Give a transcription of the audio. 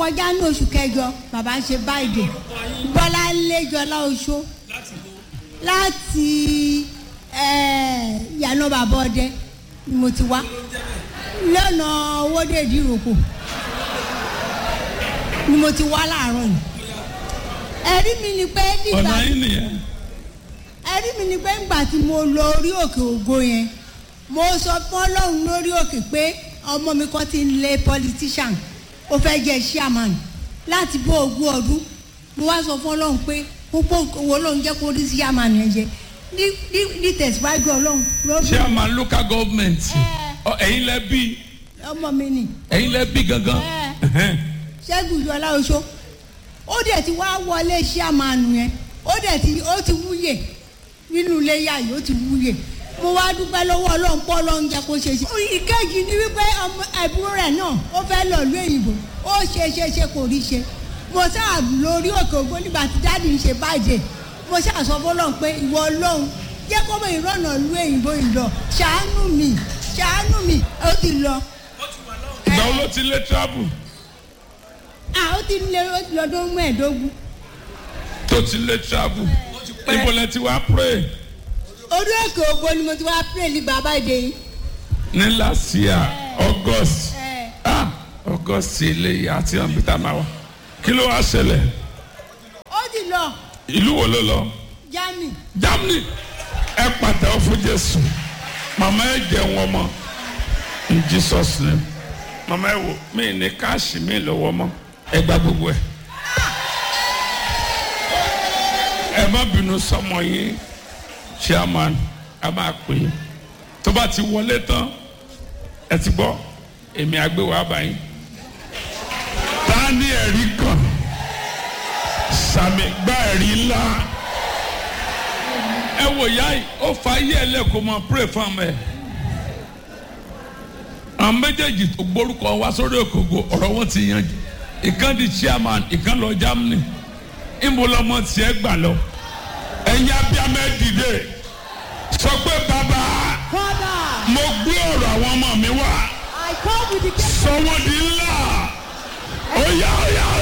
kọjá ní oṣù kẹjọ bàbá ń ṣe báyìí bọ́lá lẹ́jọ́lá oṣó láti eh, yànnà bàbá ọdẹ ni mo ti wá lọ́nà owóde ìdíròkò ni mo ti wá láàárọ̀ yìí ẹ̀rí mi ni pé nígbà ọ̀nà yín nìyẹn ẹ̀rí mi ni pé ńgbà tí mo lọ orí òkè ògo yẹn mo sọ fún ọlọ́run lórí òkè pé ọmọ mi kan ti ń lé politician ó fẹ́ jẹ́ chairman láti bó ogún ọdún mo wá sọ fún ọlọ́run pé púpọ̀ owó ọlọ́run jẹ́ kó rí chairman yẹn jẹ ní ní ní tẹ̀síwájú ọlọ́run lórí chairman local government ọ ẹ̀yin lẹ bí ọmọ mi nì ẹ̀yin lẹ bí gangan Ẹhẹ́n. ṣẹ́gun ìjọba oṣó ó dẹ̀ ti wá wọlé chairman yẹn ó dẹ̀ ti ó ti wúyè nínú ilé yá yìí ó ti wúyè mo wá dúpẹ́ lọ́wọ́ ọlọ́run pọ́ ọlọ́run jẹ́ kó ṣe ṣe. ìkejì ni wípé ọmọ ẹ̀bùn rẹ̀ náà ó fẹ́ lọ ìlú èyìnbó ó ṣe ṣe ṣe kò rí ṣe mo sáà lórí òkè ògbó nígbà tí dáàdì ń ṣe báyìí mo sáà sọ fọlọ́run pé ìwọ ọlọ́run jẹ́ kó mọ ìrọ̀nà ìlú èyìnbó yìí lọ ṣàánú mi ṣàánú mi ó ti lọ. ìgbà wo ló ti lé travel à ó ti lé ó ti lọ́dún mẹ́ẹ̀ẹ́dógún. tó ti lé travel níbo lẹ ti wá pray orí òkè ògbó ni mo ti wá pray ní bàbá ìdè yìí. ní last year august ẹ ah august ilé ìyá àti àbíta máa wá kí ló wá ṣẹlẹ̀ ó ti lọ ìlú wo ló lọ germany. germany ẹ pàtẹ́wọ́ fún jésù màmá ẹ jẹun ọmọ in jesus name màmá ẹ wò mí ní káàṣì mi lọ́wọ́ mọ́ ẹ gba gbogbo ẹ ẹ má bínú sọmọ yín chairman a máa pè é tó bá ti wọlé tán ẹ ti gbọ́ èmi àgbéwò àbáyé ta ni ẹ̀rí kan sàmì gbá ẹ̀rí ńlá ẹ wò yá yìí ó fa ayé ẹ lẹ́kọ̀ọ́ máa pray fún ọmọ ẹ àwọn méjèèjì tó gbórúkọ wá sórí òkòkò ọ̀rọ̀ wọn ti yanjú ìkan di chairman ìkan lọ Germany ìmú lọmọ tiẹ̀ gbà lọ ẹ̀yin abiyamọ ẹ dìde sọ pé bàbá father mo gbé ọ̀rọ̀ àwọn ọmọ mi wá i come with the case. sọ wọ́n di ńlá ó yá ó yá